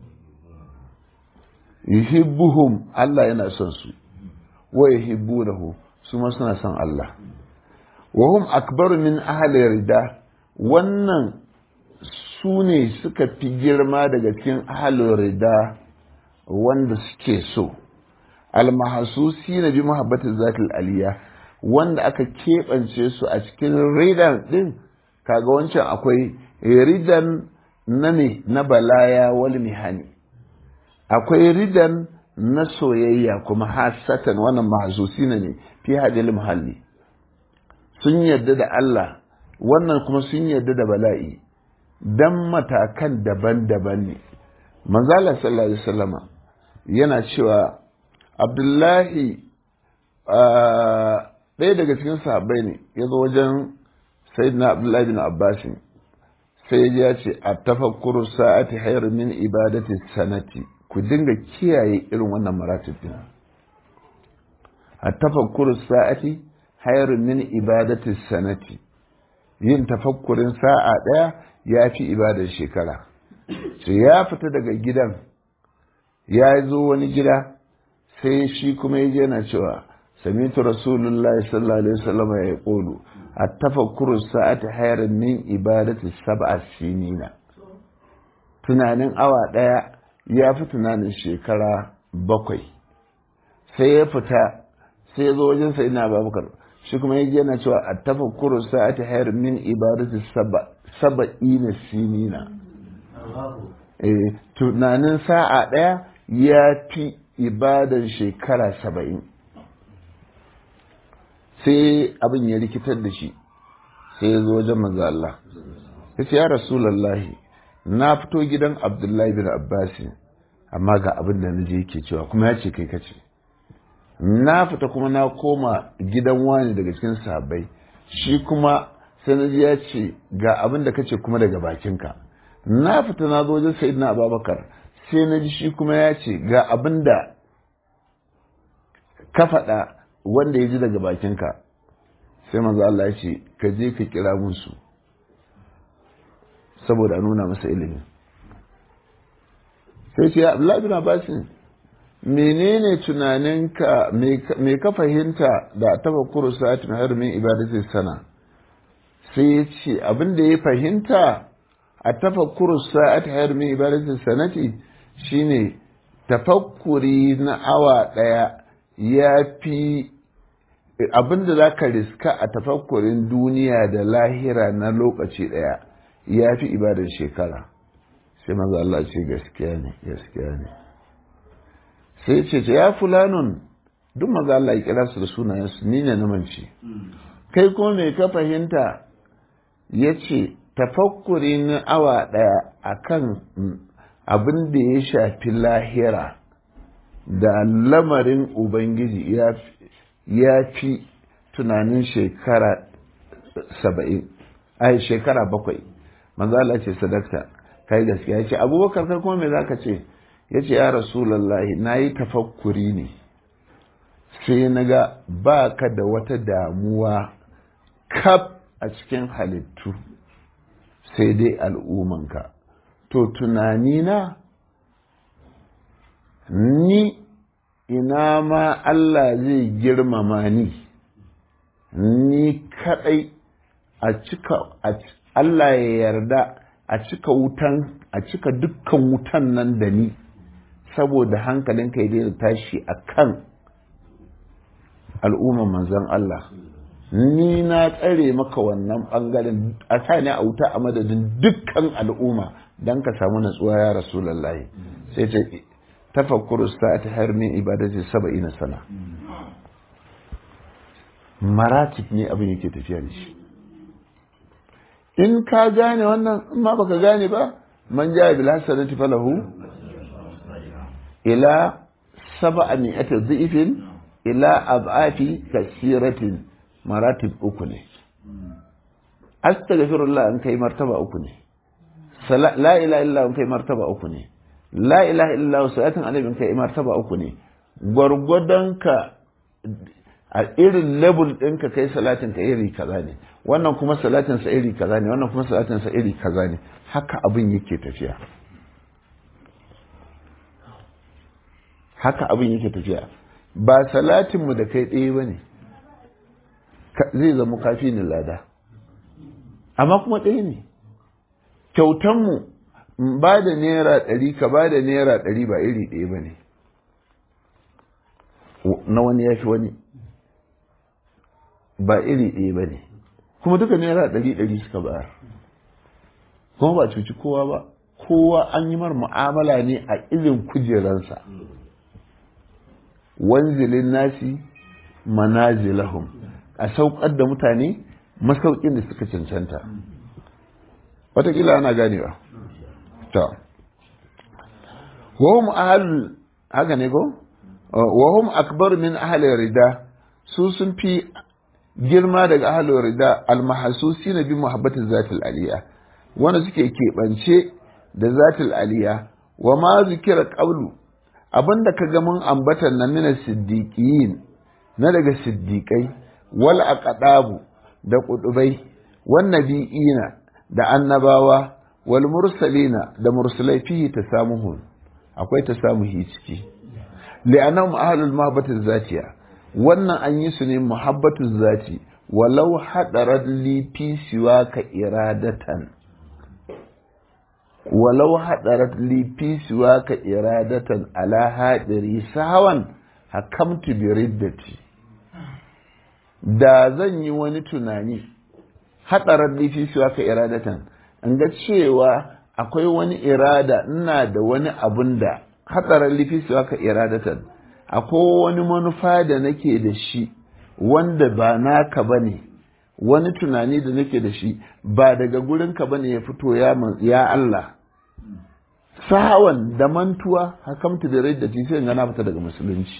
yuhibbuhum Allah yana son su wa yuhibbunahu su ma suna son Allah wa hum akbaru min ahli rida wannan su ne suka fi girma daga cikin ahli rida wanda suke so almahasusi na bi muhabbatin zatil aliya wanda aka keɓance su a cikin ridan din kaga wancan akwai ridan na ne na balaya wal mihani akwai ridan na soyayya kuma hasatan wannan mahasusi ne fi hadil muhalli sun yarda da Allah wannan kuma sun yarda da bala'i dan matakan daban-daban ne manzala sallallahu alaihi wasallama yana cewa abdullahi ɗaya daga cikin sahabbai ne ya zo wajen sayyidina abdullahi bin abbasin sai ya ce a tafakkuru sa'ati hayar min ibadati sanati ku dinga kiyaye irin wannan maratibin a tafakkuru sa'ati hayar min ibadati sanati yin tafakkurin sa'a ɗaya ya fi ibadar shekara sai ya fita daga gidan ya zo wani gida sai shi kuma ya je na cewa samitu rasulullahi sallallahu alaihi wasallam ya kulu a tafakkuru sa'ati hayar min ibadati sab'a sinina tunanin awa ɗaya ya fi tunanin shekara bakwai sai ya fita sai ya zo wajen sai na babakar shi kuma ya yana cewa a tafakkuru sa'ati hayar min ibadati saba'ina sinina eh tunanin sa'a ɗaya ya fi ibadan shekara saba'in sai abin ya rikitar da shi sai ya zo wajen manzo Allah ya ce ya rasulallahi na fito gidan abdullahi bin abbasi amma ga abin da naje yake cewa kuma ya ce kai kace na fita kuma na koma gidan wani daga cikin sahabbai shi kuma sai na ji ya ce ga abin da kace kuma daga bakinka na fita na zo wajen sayyidina abubakar sai na ji shi kuma ya ce ga abin da ka faɗa wanda ya ji daga bakinka sai manzo Allah ya ce ka je ka kira musu saboda a nuna masa ilimi sai ce Abdullahi bin Abbas menene tunaninka me ka fahimta da tafakkuru sa'atin har min ibadati sana sai ya ce abin da ya fahimta a tafakkuru sa'atin har min ibadati sanati shine tafakkuri na awa daya ya fi abin da za ka riska a tafakkurin duniya da lahira na lokaci daya ya fi ibadar shekara sai maza Allah ce gaskiya ne gaskiya ne sai ce ce ya fulanun duk maza Allah ya kira su da sunayensu ni ne na mance kai ko me ka fahimta ya ce tafakkuri na awa ɗaya akan abin da ya shafi lahira da lamarin ubangiji ya fi tunanin shekara saba'in ai shekara bakwai manzo Allah ce sadakta kai gaskiya ya ce abubakar kai kuma me zaka ce ya ce ya rasulallahi na yi tafakkuri ne sai na ga ba ka da wata damuwa kaf a cikin halittu sai dai al'ummanka to tunanina ni ina ma Allah zai girmama ni ni kadai a cika Allah ya yarda a cika wutan a cika dukkan wutan nan da ni saboda hankalinka ya daina tashi a kan al'umman manzon Allah ni na tsare maka wannan bangaren a sa ne a wuta a madadin dukkan al'umma don ka samu natsuwa ya rasulallahi sai ce tafakkuru sa'ati har min ibadati saba'ina sana maratib ne abin yake tafiya da shi in ka gane wannan in ma baka gane ba man ja bil hasanati falahu ila sab'a mi'ati dhifin ila ab'afi kasiratin maratib uku ne astaghfirullah an kai martaba uku ne la ilaha illa an kai martaba uku ne la ilaha illa salatin annabi kai martaba uku ne gwargwadon ka a irin level ɗinka kai salatin ka iri kaza ne wannan kuma salatin sa iri kaza ne wannan kuma salatin sa iri kaza ne haka abin yake tafiya haka abin yake tafiya ba salatin mu da kai ɗaya bane zai zama kafi ni lada amma kuma ɗaya ne kyautan mu ba da naira ɗari ka ba da naira ɗari ba iri ɗaya ba ne na wani ya fi wani ba iri ɗaya ba ne kuma duka naira ɗari ɗari suka bayar kuma ba cuci kowa ba kowa an yi mar mu'amala ne a irin kujeransa wanzilin nasi manazilahum a saukar da mutane masaukin da suka cancanta watakila ana ganewa to wahum ahal haka ne ko wahum akbar min ahli rida su sun fi girma daga ahli rida almahasusi na bi muhabbatin zatil aliya wanda suke keɓance da zatil aliya wa ma zikira qablu abinda ka ga mun ambatan na mina siddiqiyin na daga siddiqai wal aqdabu da kudubai wan nabiyina da annabawa wal mursalina da mursalai fihi tasamuhun akwai tasamuhi ciki li'annahum ahlul mahabbati zatiya wannan an yi su ne muhabbatu zati walau hadarat li fi siwaka iradatan walau hadarat li fi siwaka iradatan ala hadiri sawan hakamtu bi riddati da zan yi wani tunani hadarat li fi siwaka iradatan in ga cewa akwai wani irada ina da wani abun da hatsarin lifisi aka iradatan akwai wani manufa da nake da shi wanda ba naka ba ne wani tunani da nake da shi ba daga gurinka ba ne ya fito ya Allah sahawan da mantuwa hakamta da rai da sai gana fita daga musulunci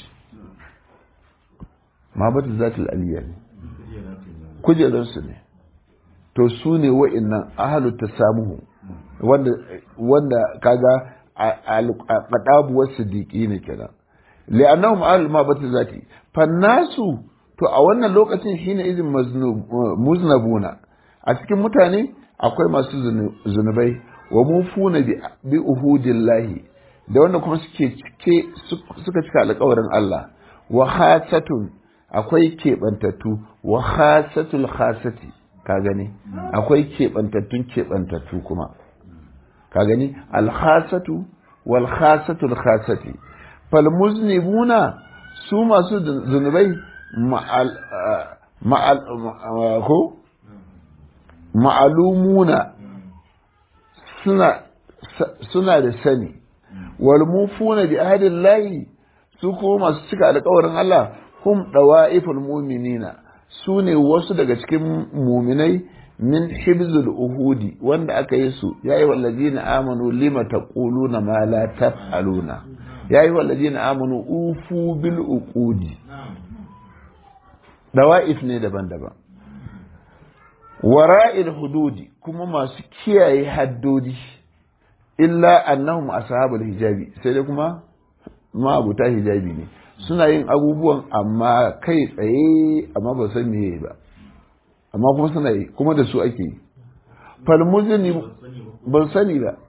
ma bata zatul aliyya ne kujerarsu ne to su ne wa'innan ahalu ta samuhu wanda wanda kaga al-qadabu was-siddiqi ne kenan li'annahum ahlul mabati zati fannasu to a wannan lokacin shine izin muznabuna a cikin mutane akwai masu zunubai wa mufuna bi uhudillahi da wanda kuma suke cike suka cika alƙawarin Allah wa khasatun akwai keɓantattu wa khasatul khasati ka gani akwai keɓantattun keɓantattu kuma ka gani alhasatu wal khasatul khasati fal muznibuna su masu zunubai ma'al ma'al ko ma'alumuna suna suna da sani wal mufuna bi ahdillahi su ko masu cika alƙawarin Allah hum dawa'iful mu'minina su ne wasu daga cikin muminai min hibzul uhudi wanda aka yi su ya yi wallazina amanu lima taquluna ma la taf'aluna ya yi wallazina amanu ufu bil uqudi dawa'if ne daban-daban wara'il hududi kuma masu kiyaye haddodi illa annahum ashabul hijabi sai dai kuma ma'abuta hijabi ne suna yin abubuwan amma kai tsaye amma ba san meye ba amma kuma suna yi kuma da su ake yi falmuzini ban sani ba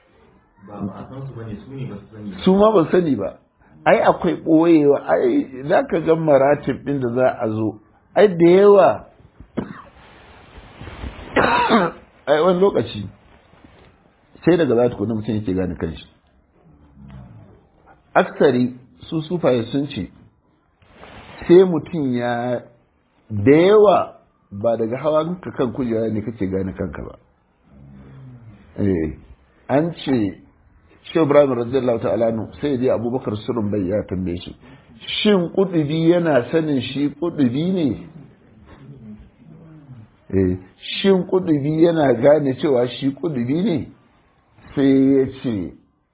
su ma ban sani ba ai akwai ɓoyewa ai za ka ga maratib ɗin da za a zo ai da yawa ai wani lokaci sai daga za ta kuna mutum yake gane kanshi aksari su sufaye sun ce sai mutum ya da yawa ba daga hawa ka kan kujera ne kake gane kanka ba an ce shi ibrahim radiyallahu ta'ala nu sai dai abubakar surun bai ya tambaye shi shin kudubi yana sanin shi kudubi ne shin kudubi yana gane cewa shi kudubi ne sai ya ce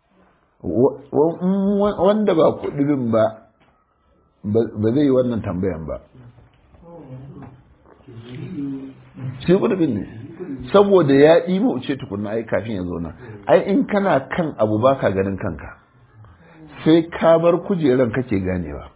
wanda ba kudubin ba ba zai yi wannan tambayan ba shi kudubin ne saboda ya ɗima wuce tukunna ai kafin ya zo nan ai in kana kan abu ba ka ganin kanka sai ka bar kujeran kake ganewa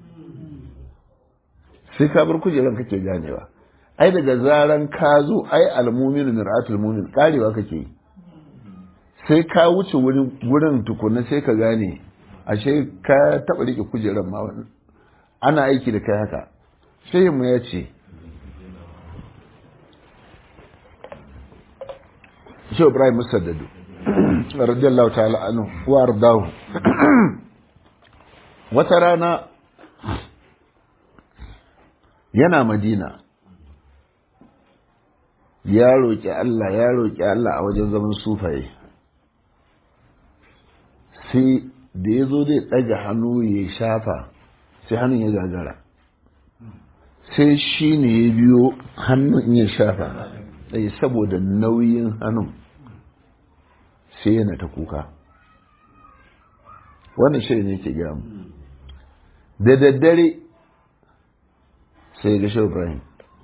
sai ka bar kujeran kake ganewa ai daga zaran ka zo ai almuminu mir'atul mumin karewa kake yi sai ka wuce wurin tukunna sai ka gane ashe ka taɓa rike kujeran ma ana aiki da kai haka sai mu ya ce shi ibrahim musaddadu radiyallahu ta'ala anhu wa ardahu wata rana yana madina ya roƙi Allah ya roƙi Allah a wajen zaman sufaye sai da ya zo zai ɗaga hannu ya shafa sai hannun ya gagara sai shi ne ya biyo hannun ya shafa ɗaya saboda nauyin hannun sai yana ta kuka wannan shi ne ke gaya mu da daddare sai ga shi ibrahim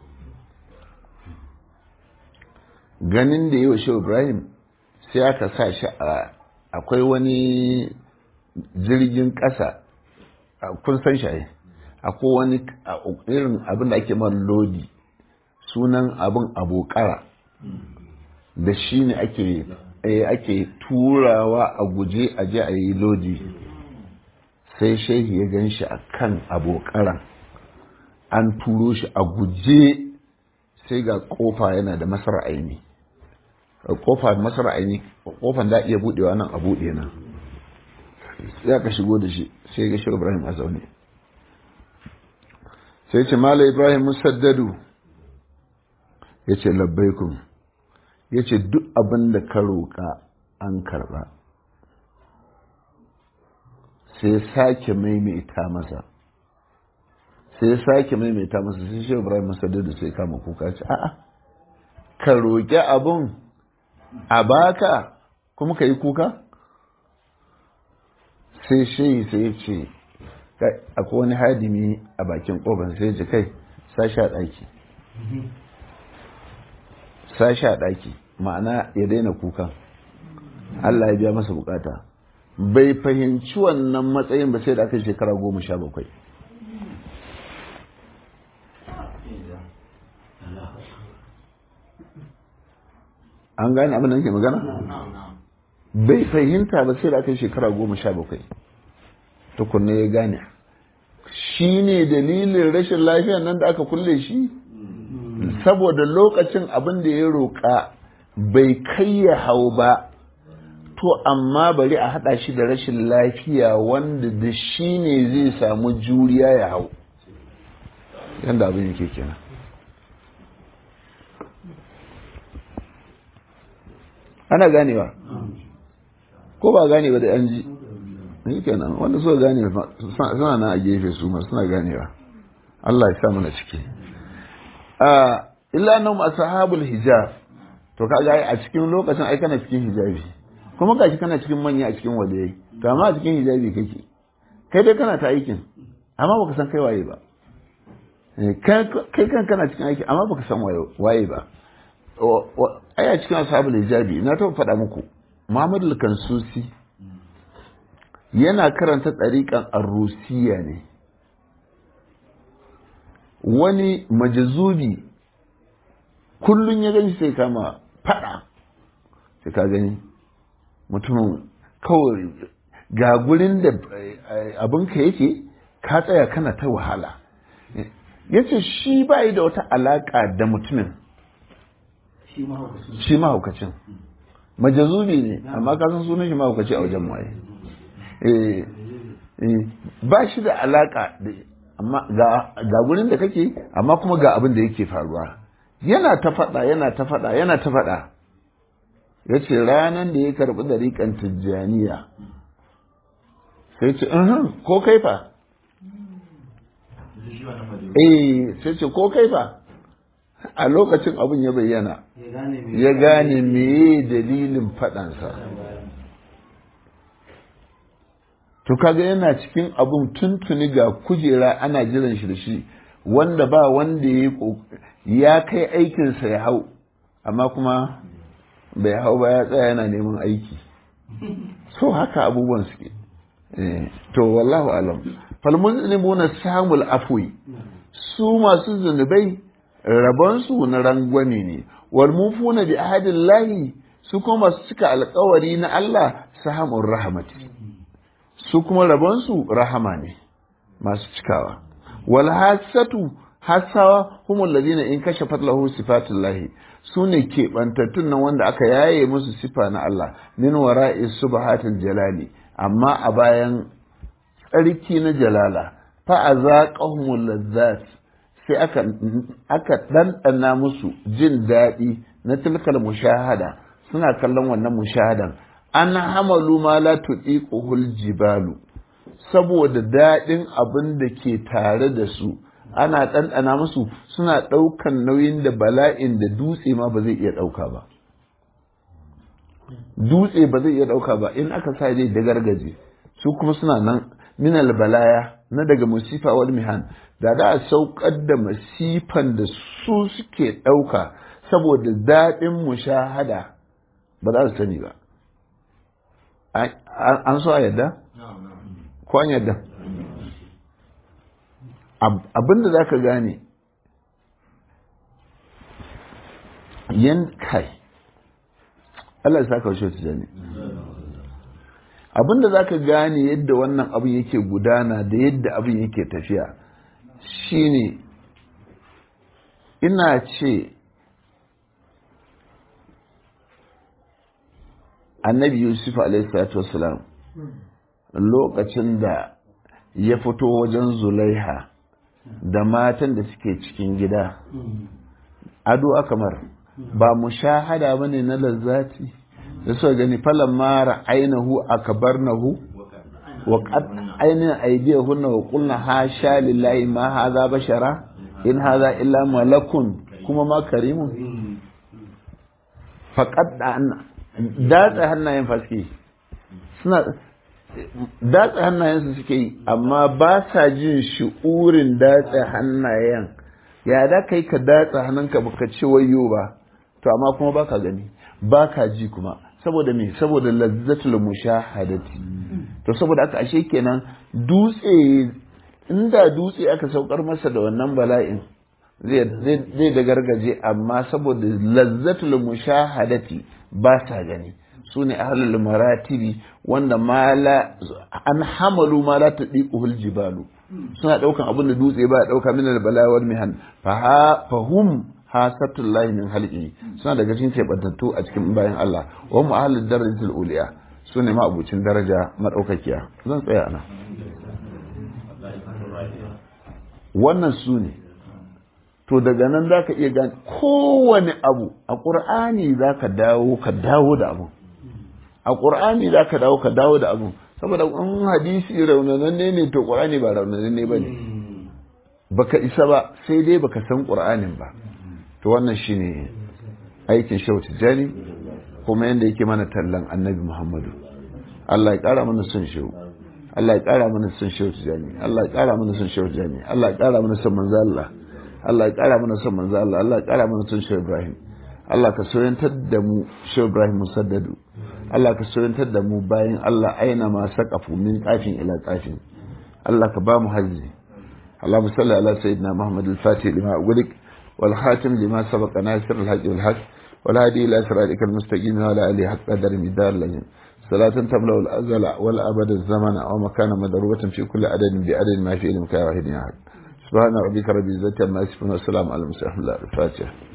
ganin da yi wa shi ibrahim sai aka sa shi a akwai wani jirgin ƙasa kun san shi akwai wani irin abin da ake man lodi sunan abin abokara da shi ne ake ake turawa a guje a je a yi lodi sai shehi ya gan shi a kan abokaran an turo shi a guje sai ga kofa yana da masar aini kofa masar aini kofan da iya budewa nan a bude nan sai aka shigo da shi sai ga shi ibrahim a zaune sai ce mala ibrahim musaddadu ya ce labbaikun ya ce duk abin da ka roƙa an karɓa sai sake maimaita masa sai sake maimaita masa sai shi ibrahim musaddadu sai kama kuka ce a'a ka roƙi abin a baka kuma ka yi kuka sai shi sai ce akwai wani hadimi a bakin ƙofar sai ce kai sashi a ɗaki sashi a ɗaki ma'ana ya daina kukan Allah ya biya masa bukata bai fahimci wannan matsayin ba sai da aka shekara goma sha bakwai an gane abin da nake magana bai fahimta ba sai da aka shekara goma sha bakwai tukunna ya gane shi ne dalilin rashin lafiya nan da aka kulle shi saboda lokacin abin da ya roƙa bai kai ya hau ba to amma bari a haɗa shi da rashin lafiya wanda da shi ne zai samu juriya ya hau yadda abin yake kenan ana ganewa ko ba gane ba da yan ji ni kenan wanda suka gane suna nan a gefe su ma suna ganewa Allah ya sa mana ciki illa nan ashabul hijab to kaga a cikin lokacin ai kana cikin hijabi kuma gashi kana cikin manya a cikin wadai to amma a cikin hijabi kake kai dai kana ta aikin amma baka san kai waye ba kai kan kana cikin aiki amma baka san waye ba aya cikin ashabul hijabi na taɓa faɗa muku Muhammadu Kansusi yana karanta ɗariƙan arrusiya ne wani majazubi kullum ya gani sai kama faɗa sai ka gani mutumin kawai ga gurin da abinka yake ka tsaya kana ta wahala ya ce shi ba da wata alaƙa da mutumin shi mahaukacin majazubi ne amma ka san sunan shi mahaukaci a wajen waye ba shi da alaka amma ga gurin da kake amma kuma ga abin da yake faruwa yana ta faɗa yana ta faɗa yana ta faɗa ya ce ranar da ya karɓi dariƙan tijjaniya sai ce ko kai fa eh sai ce ko kai fa a lokacin abin ya bayyana ya gane meye dalilin faɗansa to kaga yana cikin abin tuntuni ga kujera ana jiran shi da shi wanda ba wanda ya ya kai aikinsa ya hau amma kuma bai hau ba ya tsaya yana neman aiki so haka abubuwan suke to wallahu alam falmunzimuna samul afwi su masu zunubai rabonsu na rangwame ne wal mufuna bi ahadillahi su kuma masu cika alkawari na Allah sahamun rahmati su kuma rabonsu rahama ne masu cikawa wal hasatu hasawa humul ladina in kashafat lahu sifatullahi su ne keɓantattun nan wanda aka yaye musu sifa na Allah min wara'i subhatil jalali amma a bayan tsarki na jalala fa azaqahumul ladzat sai aka aka ɗanɗana musu jin daɗi na tilkal mushahada suna kallon wannan mushahadan an hamalu ma la tuqiquhul jibalu saboda daɗin abin da ke tare da su ana ɗanɗana musu suna ɗaukan nauyin da bala'in da dutse ma ba zai iya ɗauka ba dutse ba zai iya ɗauka ba in aka sa zai da gargaje su kuma suna nan minal balaya na daga musifa wal mihan da da a saukar da masifan da su suke ɗauka saboda daɗin mushahada ba za su sani ba an so a yadda? ko an yadda? abinda za ka gane yan kai Allah ya saka washe su ne abinda za ka gane yadda wannan abin yake gudana da yadda abin yake tafiya shine ina ce annabi yusuf alaihissalatu wassalam lokacin da ya fito wajen zulaiha da matan da suke cikin gida ado akamar ba mu shahada ba ne na lazzati da suka gani falon mara ainihu a kabarnahu wa ainihin aidiyahunna wa kulna hasha lillahi ma haza bashara in haza illa malakun kuma ma karimun faƙad da datsa hannayen faske suna datsa hannayensu suke yi amma ba sa jin shi'urin datsa hannayen ya da kai ka datsa hannunka baka ce wayo ba to amma kuma baka gani baka ji kuma saboda me saboda lazzatul mushahadati to saboda aka ashe kenan dutse inda dutse aka saukar masa da wannan bala'in zai da gargaje amma saboda lazzatul mushahadati ba sa gani su ne ahlul maratibi wanda mala an hamalu ma la tadiquhul jibalu suna daukan abin da dutse ba dauka min al bala wal mihan fa hum hasatul lahi min halqi suna daga cikin kebantattu a cikin bayan Allah wa mu ahlul darajatul uliya su ne ma abucin daraja madaukakiya zan tsaya ana wannan su ne to daga nan za ka iya gane kowane abu a ƙur'ani za ka dawo ka dawo da abu a ƙur'ani za ka dawo ka dawo da abu saboda in hadisi raunananne ne to ƙur'ani ba raunananne ba ne baka isa ba sai dai baka san ƙur'anin ba to wannan shine aikin shau tijjani kuma yadda yake mana tallan annabi muhammadu Allah ya ƙara mana son shehu Allah ya ƙara mana son shehu tijjani Allah ya ƙara mana son shehu tijjani Allah ya ƙara mana son manzo Allah Allah ya ƙara mana son manzo Allah Allah ya ƙara mana son shehu Ibrahim Allah ka soyantar da mu Shehu Ibrahim Musaddadu Allah ka soyantar da mu bayan Allah aina ma saqafu min qafin ila qafin Allah ka ba mu hajji اللهم صل على سيدنا محمد الفاتح لما أغلق والخاتم لما سبق ناصر الحق والحق والهادي إلى صراطك المستقيم وعلى آله حق قدر مدار لهم صلاة تملأ الأزل والأبد الزمن ومكان مدروبة في كل عدد بعدد ما في علمك يا واحد يا أحد سبحان ربك رب العزة عما يصفون والسلام على المرسلين الفاتحة